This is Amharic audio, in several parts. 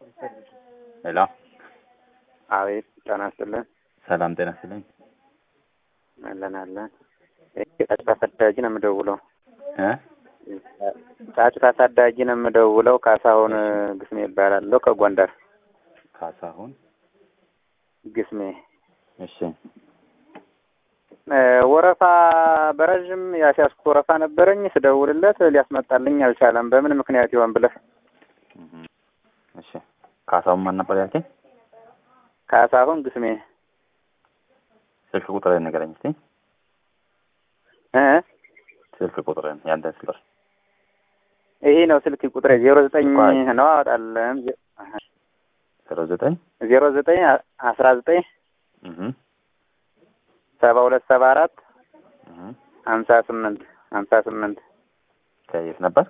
ሄሎ አቤት ጤና ይስጥልን። ሰላም ጤና ይስጥልኝ። አለን አለን። ጫጩት አሳዳጊ ነው የምደውለው። እ ጫጩት አሳዳጊ ነው የምደውለው። ካሳሁን ግስሜ ይባላለሁ ከጎንደር ካሳሁን ግስሜ። እሺ እ ወረፋ በረዥም ያስያዝኩ ወረፋ ነበረኝ። ስደውልለት ሊያስመጣልኝ አልቻለም። በምን ምክንያት ይሆን ብለህ እህ እሺ ካሳሁን ማን ነበር ያልከኝ? ካሳሁን ግስሜ ስልክ ቁጥርህን ንገረኝ እስኪ። እ ስልክ ቁጥርህን ያንተን ስልክ ይሄ ነው ስልክ ቁጥሬ ዜሮ ዘጠኝ ቆይ። ነው አወጣለን ዜሮ ዘጠኝ ዜሮ ዘጠኝ አስራ ዘጠኝ እህ ሰባ ሁለት ሰባ አራት እህ ሀምሳ ስምንት ሀምሳ ስምንት ከየት ነበር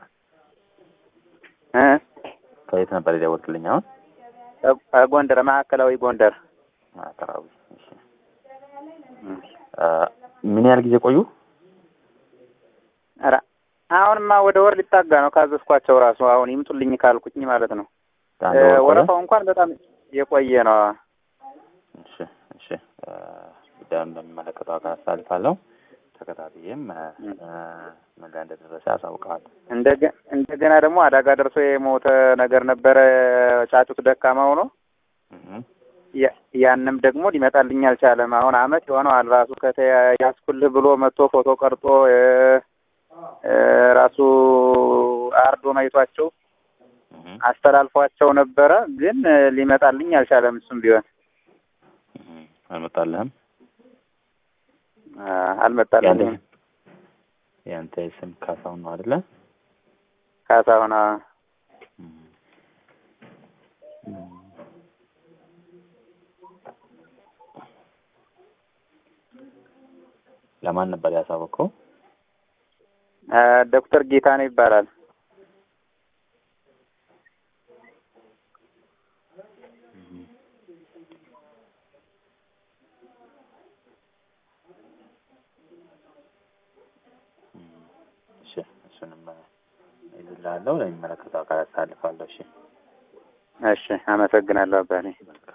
እ ከየት ነበር የደወልክልኝ አሁን? ጎንደር ማዕከላዊ ጎንደር ማዕከላዊ። እሺ እ ምን ያህል ጊዜ ቆዩ? ኧረ አሁንማ ወደ ወር ሊጣጋ ነው ካዘዝኳቸው ራሱ አሁን ይምጡልኝ ካልኩኝ ማለት ነው። አንድ ወር ቆየ? ወረፋው እንኳን በጣም የቆየ ነው። እሺ እሺ እ ጉዳዩን በሚመለከተው አካል አሳልፋለሁ። ተከታትዬም እ እ ምን ላይ እንደደረሰ ያሳውቀዋል። እንደገ እንደገና ደግሞ አደጋ ደርሶ የሞተ ነገር ነበረ። ጫጩት ደካማ ሆኖ እህ ያ- ያንም ደግሞ ሊመጣልኝ አልቻለም። አሁን አመት የሆነዋል ራሱ ከተያዝኩልህ ብሎ መጥቶ ፎቶ ቀርጦ እ እ ራሱ አርዶ አይቷቸው እህ አስተላልፏቸው ነበረ። ግን እ ሊመጣልኝ አልቻለም። እሱም ቢሆን እህ አልመጣልህም? አ፣ አልመጣልኝም። ያንተ ያንተ ስም ካሳሁን ነው አይደለ? ካሳሁን አ፣ ለማን ነበር ያሳወቀው? አ፣ ዶክተር ጌታነው ይባላል። እሺ እሱንም ይዝላለሁ ለሚመለከተው አካል አሳልፋለሁ። እሺ እሺ፣ አመሰግናለሁ አባቴ። መልካም